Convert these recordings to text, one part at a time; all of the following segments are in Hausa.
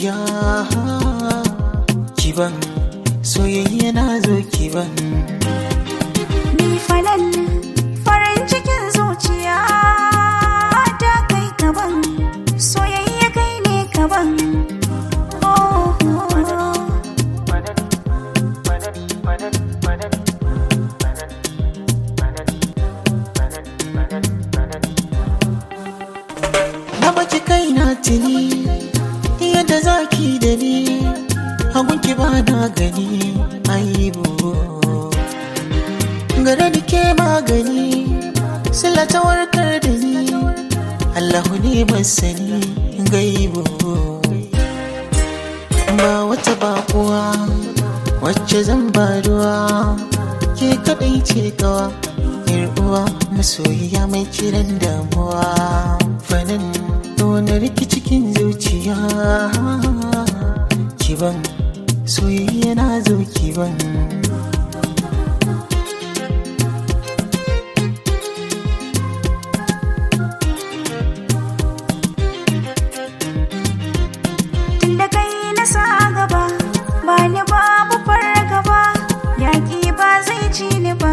zuciya kiban soyayya na zo kiban Ni falal farin cikin zuciya ta kai kaban soyayya kai ne kaban oh, oh. na baki kai na tuni yadda zaki da ni hagunki ba na gani aibu gare da ke magani sila ta warkar da ni allahu ne masani gaibu ba wata bakuwa wacce zan ba ruwa ke kadai ce kawa yar uwa masoyiya mai kiran damuwa fanin wani riki cikin zuciya kiban soyayya na zo kiban Tunda kai na sa gaba ba ni babu fargaba yaƙi ba zai ci ni ba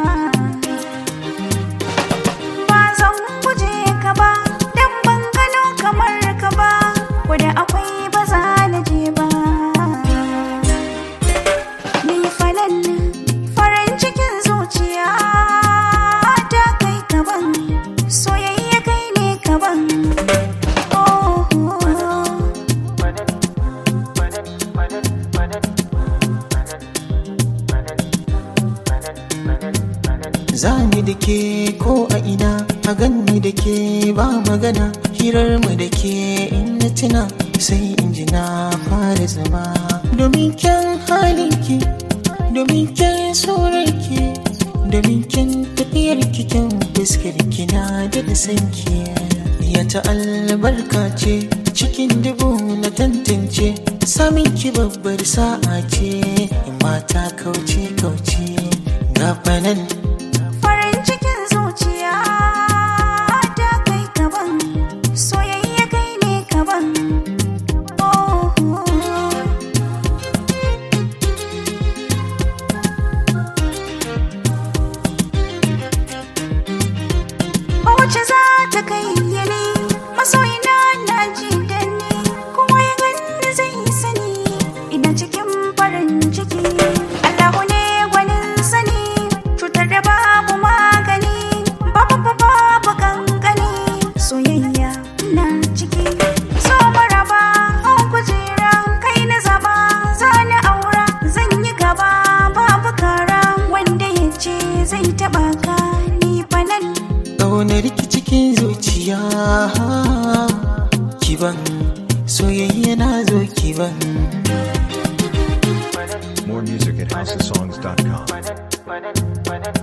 ba zan guje ka ba dan ban gano kamar ka ba da akwai ba za na je ba ni falal farin cikin zuciya ta kai kaban soyayya kai ne kaban oh, oh. Zani da ke ko a ina a ganni da ke ba magana hirar mu da ke in na tuna sai in ji na fara zama domin kyan halinki domin kyan surarki domin kyan tafiyar kyan fuskar kina da da sanki ya ta albarka ce cikin dubu na tantance samin ki babbar sa'a ce in mata kauce kauce gafanan Farin cikin zuciya ta kai kaban soyayya kai ne kaban oh, oh. Wace za ta kai yini masoyina na ji da ni kuma ya gani zai sani ina cikin farin ciki Allahu ne gwanin sani cutar da babu magani babu babu babu kankani soyayya na ciki so maraba an kujera kai na zaba zani aura zan yi gaba babu kara wanda ya ce zai taba ka ni fanan ƙaunar ki cikin zuciya kiban soyayya na zo kiban More music at housesongs.com.